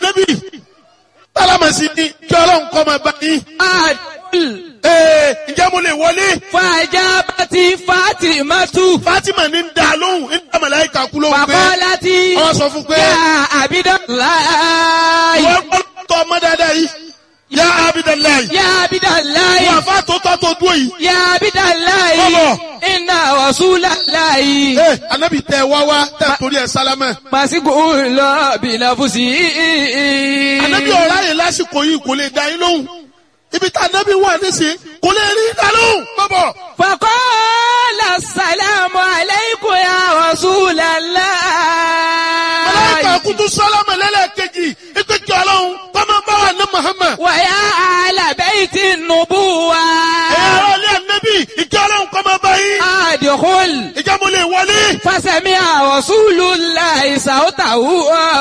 ànábì sálámà sí ni kí ọlọ́run kọ́ máa bá yín. Adul. ee ǹjẹ́ mo lè wọlé. Fàjábàtì Fátímátù. Fatima ní ń da lóhùn ń dá màláìka kú lóhùn pé Fàkọ́látì. wọ́n sọ fún pé Yá Abidalayi. wọ́n gbọ́ tọ́ ọmọ dáadáa yìí yá Abidalayi Yá Abidalayi. wọ́n àfa tó tọ́ tó dúró yìí. Yá Abidalayi. Bọ́bọ̀. Inna Rasulalayi. ee anabi tẹ wá wá tẹ torí ẹ sálámà. Màsíkò lọ bìlàfùsì. anabi ọ̀rá yẹn lásìkò yìí kò lè dá yín lóhùn ibi tá anabi wà nísìnyí kò lè rí dá lóhùn. bọ́bọ̀ Fàkọ́lá sàlámù aláìkò ya màláìka Rasulalayi. kutu sálámà lẹ́lẹ́kejì ipe kí ọlọ́run kọ́mọ bá wà ní Muhammad. Wàyà àlàbẹ́yìtì nùbúwa. ẹ̀yà ara ilé anabi ìkí ọlọ́run kọ́mọ bá yín. Àdìkúl. ìjà mo lè wọlé. Fásẹ̀mí Rasulullahi sàótàwù.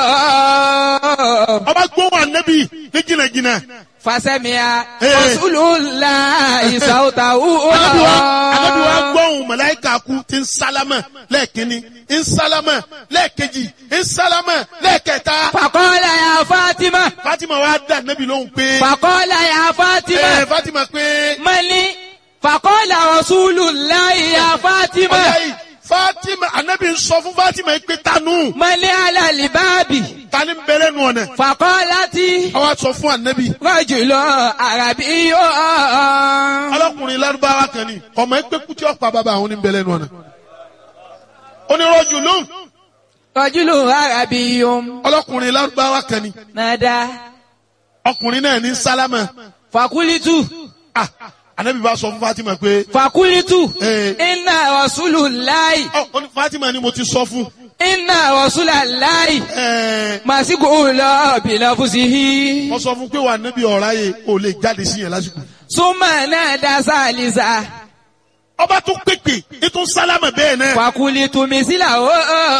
ọba gbóhùn anabi ní jìnnàjìnnà. Fásẹ̀mí Eh. Rasulullahi sàótàwù. anabi wa anabi wa gbọ́hùn màláìka kú ti ń sálámà lẹ́ẹ̀kínní ń sálámà lẹ́ẹ̀kejì ń sálámà lẹ́ẹ̀kẹta. Fàkọ́lá ya Fátímà. Fatima wa dá anabi lóhùn pé. Fàkọ́lá ya Fátímà. ẹ Fatima pé. Mali. Fàkọ́lá Rasulullahi ya Fátímà. ọ̀yá yìí Fatima anabi ń sọ fún Fatima yìí pé tanu Mali alàlìbáàbì. tani ń bẹ̀rẹ̀ nù ọ̀nà. Fàkọ́látì. àwa sọ fún anabi. Rọ́jùlọ àràbí yóò. ọlọ́kùnrin lárúbáwá kan ni ọmọ ẹgbẹ́ kútí ọ̀pá bàbá àwọn ní ń bẹ̀rẹ̀ nù ọ̀nà. onírọ̀jù lóhùn Rọ́jùlọ àràbí yóò. ọlọ́kùnrin lárúbáwá kan ni Nàdá. ọkùnrin náà ní sálámà. Fàkúlítù. ah anabi bá sọ fún Fatima pé. Fàkúlítù. Eh. Iná Rasulullahi. ọ ọ ní Fatima ni mo ti sọ fún. Iná Rasulullahi. ẹẹ Màsíkò lọ bìlàfùsìhì. wọ́n sọ fún pé wà níbi ọ̀rá yẹ kó lè jáde sí yẹn lásìkò. Súnmọ̀ náà dá sálísà. ọba tún pèpè ètò sálámà bẹ́ẹ̀ náà. Fàkúlítù mísílà ó.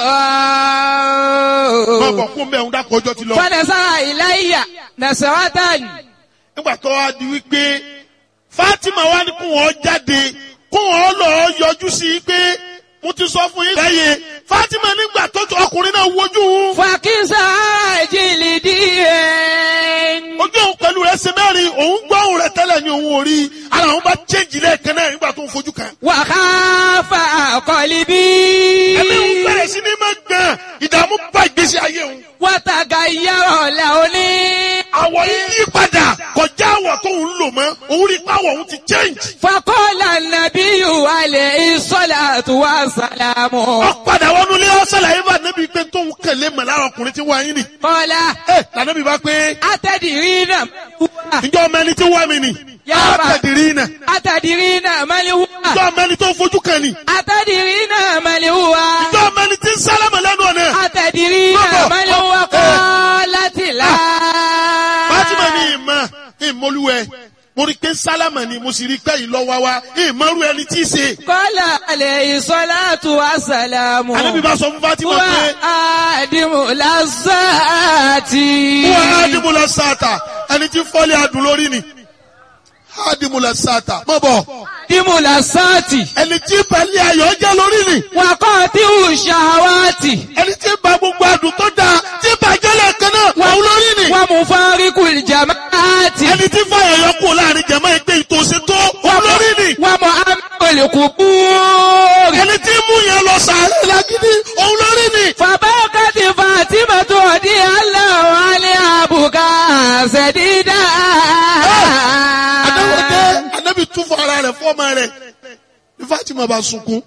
máa bọ̀ fún bẹ́ẹ̀ ń dákọ̀ ọjọ́ ti lọ. Fọ́nẹ̀sára ìláyà. Nàṣẹ́wátàn. nígbà tó wá di wípé Fatima wá ní kó wọn jáde kó wọn lọ yọjú sí i pé mo ti sọ fún yín. lẹ́yìn Fatima nígbà tó tó ọkùnrin náà wojú òun Fàkísà jìlì díẹ̀. ojú òun pẹ̀lú rẹ̀ ṣe mẹ́rin òun gbọ́ òun rẹ̀ tẹ́lẹ̀ ní òun ò rí ara òun bá chẹ́ǹjì lẹ́ẹ̀kan náà nígbà tó ń fojú kan. Wàhálà àkọlì bí. ẹ̀mí òun bẹ̀rẹ̀ sí ní máa gbọ̀n ìdààmú bá ìgbésí ayé òun. Wàtàgà yàrá ọ̀la òní. àwọ̀ yìí yí padà kọjá àwọ̀ tó ń lò mọ́ òun rí pàwọ̀ òun ti change. Fakọ́lá nàbí alẹ́ ìsọ́lá tó wá sàlámù. ó padà wọnú ilé ọ̀sẹ̀ làyè bá níbi pé tóun kẹ̀lé mọ̀ lára ọkùnrin tí wọ́n yín nì. Kọ́lá ẹ lànàbí bá pé atẹ́dìrí náà wúwà. ǹjọ́ ọmọ ẹni tí wọ́n mi nì. Yàrá. àtẹ̀dìrí nà. Atẹ́dìrí náà mẹ́lẹ̀ wúwà. ǹjọ́ ọmọ ẹni tó fojú kan nì. Atẹ́dìrí náà mẹ́lẹ̀ wúwà. ǹjọ́ ọmọ ẹni tí ń sálámà lẹ́nu ọ̀nà. Atẹ́dìrí náà Bọ́bọ̀. mẹ́lẹ̀ wúwà kọ́ láti là. Fátímà ní ìmọ̀ ìmọ̀lúwẹ̀ mo rí pé sálámà ni mo sì rí pé ìlọ́wà wa ìmọ̀rú ẹni tí í ṣe. Kọ́lá alẹ́ ìsọ́lá tó wá sàlámù. ànábì bá sọ fún Fátímà Wà pé á dìmú lásàtì. wọ́n á dìmú lọ sáàtà ẹni tí fọ́lé adùn lórí ni. á dìmú lọ sáàtà mọ̀ bọ̀ Dìmú lásàtì. ẹni tí pẹ̀lú ayọ̀ jẹ́ lórí ni. Wàkọ́ tí ò ṣàwátì. ẹni tí ba gbogbo adùn tó dáa tí bàjẹ́ lẹ́ẹ̀kan náà wà ó lórí ni. Wà mú fáríkù ìjàmáàtì. ẹni tí fàyà yọ kó láàrin jẹ̀mọ́ ẹgbẹ́ ìtòsí tó wà ó lórí ni. Wà mú amẹ́lẹ̀kù búrì. ẹni tí mú yẹn lọ sàárẹ̀ lágídí òun lórí ni. Fàbákàtì Fàtímà tó di aláwọ̀ alẹ́ àbùkà ṣẹ̀dídà. adáwọ̀dé anábì tún fún ara rẹ̀ fọ́ọ̀mà rẹ̀ ní Fatima bá sunkún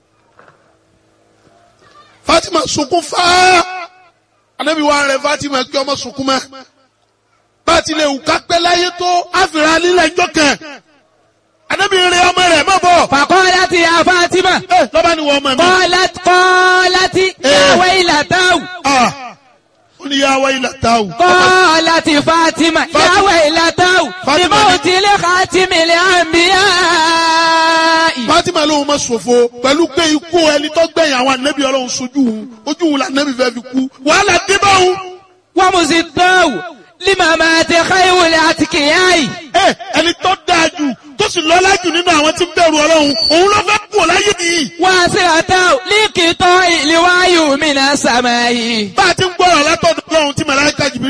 Fatima sunkún fáá anábì wà rẹ̀ Fatima kí ọmọ sunkún mọ́ bá a ti lè wù ká pẹ́ láyé tó àfìrà lílẹ̀ ẹjọ́ kan anábì rẹ̀ ọmọ rẹ̀ má bọ̀ Fàkọ́lá ti ya Fàtímà. ẹ lọ́ba ni wọ́n ọmọ mi Kọ́lá kọ́lá ti yàwé ìlàtàwù. ah ó ní yà wáyé làtàwù Kọ́lá ti Fàtímà yàwé ìlàtàwù. Fátímà Ìmọ̀ ní- òtílé kàtímìlì àmbíyá. Fatima lóun ma ṣòfò pẹ̀lú pé ikú ẹni tó gbẹ̀yìn àwọn ànábì ọlọ́run sojú òun ojú òun làǹnábì fẹ́ fi kú wàhálà dé bá òun. Wọ́n mú sí tọ́wù. Límà máa ti káyọ̀wòlẹ̀ àti kìyàyì. ẹ ẹni tó dáa jù tó sì lọ́lá jù nínú àwọn tí ń bẹ̀rù ọlọ́run òun ló fẹ́ kú láyé nìyí. Wọ́n sì àtàwù líkìtọ́ ìlú wáyù mí náà sàmáyì. bá a ti ń gbọ́rọ̀ látọ̀dọ̀ ọlọ́run tí màláíkà Jibril